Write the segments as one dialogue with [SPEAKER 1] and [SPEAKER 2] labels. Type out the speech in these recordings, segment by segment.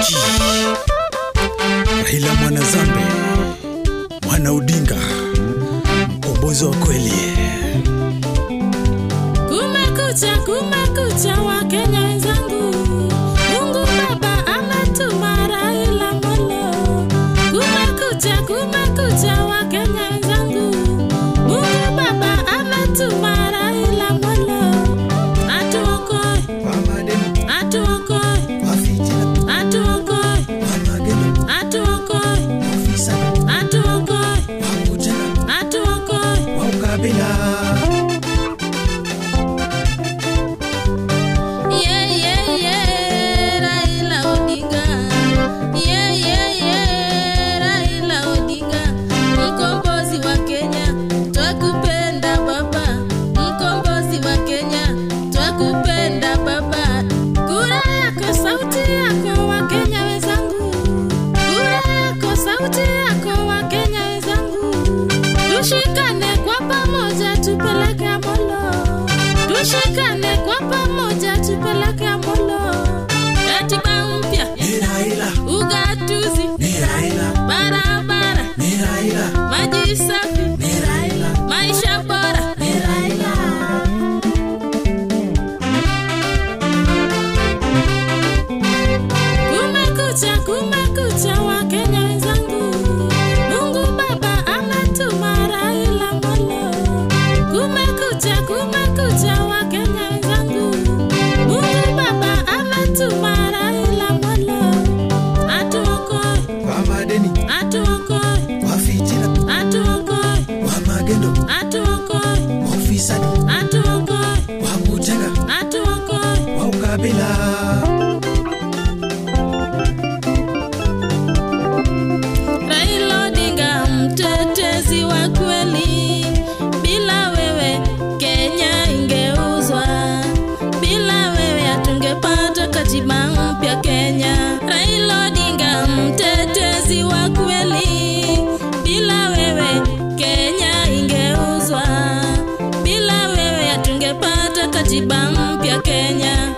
[SPEAKER 1] Sauti Raila mwana Zambe, mwana Odinga, mkombozi wa kweli.
[SPEAKER 2] Kumekucha, kumekucha Wakenya wenzangu, Mungu Baba ametuma Raila Molo. Kumekucha, kumekucha Wakenya wenzangu, Mungu Baba ametuma Raila Molo. Atuokoe, atuokoe, atuokoe, atuokoe, atuokoe, atuokoe. Yeah, yeah, yeah, Raila Odinga. Yeah, yeah, yeah, Raila Odinga. Mkombozi wa Kenya, twakupenda baba. Mkombozi wa Kenya, twakupenda baba. Kura yako, sauti yako, Wakenya wenzangu. Kura yako, sauti yako, Wakenya wenzangu. Tushikane kwa pamoja, tupeleke Molo. Tushikane kwa pamoja, tupeleke Molo. Katiba mpya, ugatuzi, barabara, maji safi, maisha bora. Kumekucha, kumekucha Wakenya wenzangu, Mungu Baba ametuma Raila Molo. Kumekucha, kumekucha Wakenya wenzangu, Mungu Baba ametuma Raila Molo. Atuokoe, atuokoe, atuokoe, atuokoe, atuokoe, atuokoe. Raila Odinga mtetezi wa kweli, bila wewe Kenya ingeuzwa, bila wewe hatungepata katiba mpya Kenya. Raila Odinga mtetezi wa kweli, bila wewe Kenya ingeuzwa, bila wewe hatungepata katiba mpya Kenya.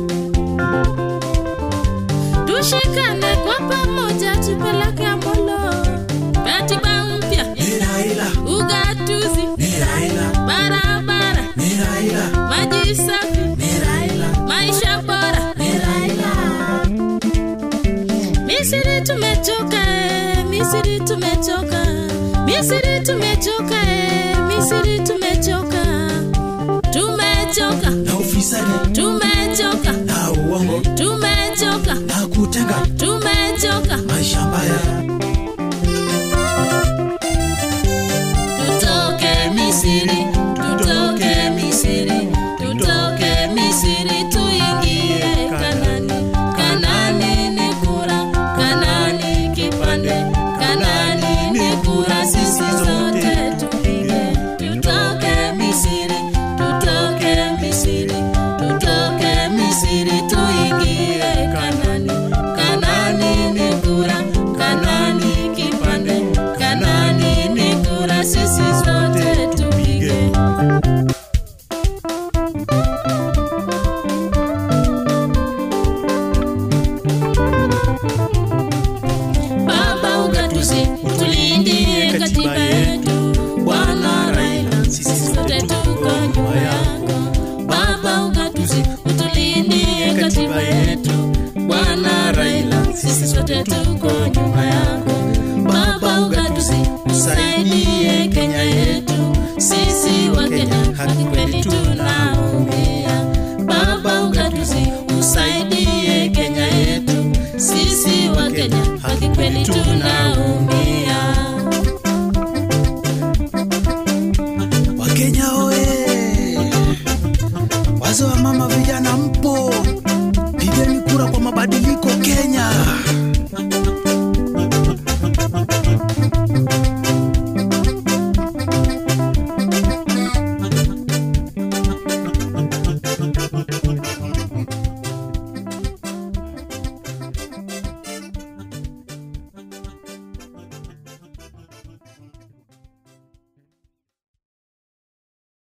[SPEAKER 2] Tushikane kwa pamoja, tupeleke Molo, katiba mpya, ugatuzi, barabara, maji safi, maisha bora. Misri tumechoka, eh, Misri tumechoka, Misri tumechoka, eh, Misri tumechoka, tumechoka, tumechoka, tumechoka, tumechoka.
[SPEAKER 1] Maisha mbaya
[SPEAKER 2] Tutoke Misri, tutoke Misri, tutoke Misri tuingie Kanani. Kanani ni kura, Kanani kipande, Kanani ni kura, sisi zote tupige. Tutoke Misri, tutoke Misri, tutoke Misri tuingie Kanani. Kanani ni kura, Kanani kipande, Kanani ni kura, sisi zote tupige. Baba ugatuzi, utulindie katiba yetu. Bwana Raila, sisi sote tuko nyuma yako. Baba ugatuzi, utulindie katiba yetu. Bwana Raila, sisi sote tuko nyuma yako. Baba ugatuzi, usaidie Kenya yetu. Sisi wa Kenya haki kweli tunaumia. Baba ugatuzi, usaidie Kenya yetu. Sisi wa Kenya haki kweli tunaumia.
[SPEAKER 1] Wakenya oye! Wazee wa mama, vijana mpo, pigeni kura kwa mabadiliko Kenya.